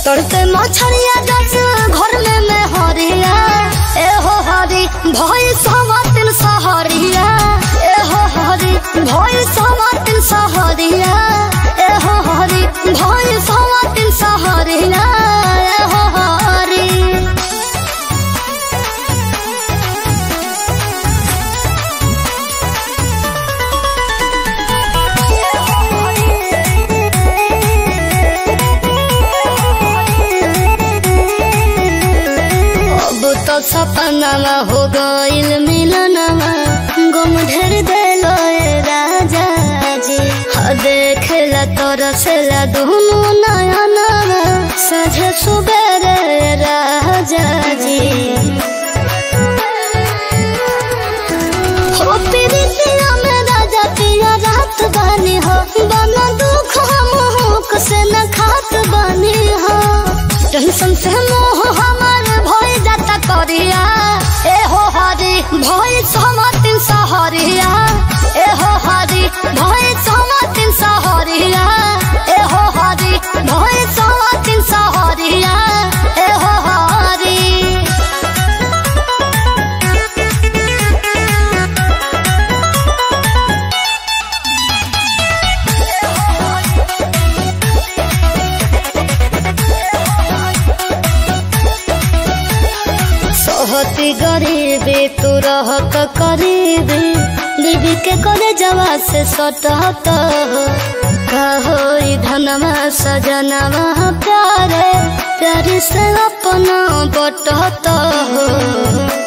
तड़ते मछरिया जस घर में में हरिया ए हो हरी भई सवातिन सहरिया ए हो हरी भई सवातिन सहरिया ए हो हरी भई सवातिन सहरिया ए हो हरी अब तो सपनावा हो गइल मिलनवा गुम ढेर देलो ए राजा जी ह देखला तरसला दुनु नयनवा सझे सुबेरे राजा जी हो प्रीतिया में राजा पिया रात बानी हो बना दुख हम हुक से न खात बानी हो टेंशन से मोह हमार भय जाता करिया ए हो हरी भय समातिन सहरिया ए हो हरी भय समातिन सहरिया ए हो हरी भय समातिन सहरिया ए हो हरी सोहती गरीबी तू रहत करीबी बीबी के करे जवा से सटहत कहो धनमा सजनवा प्यारे प्यारी से अपना बटहत हो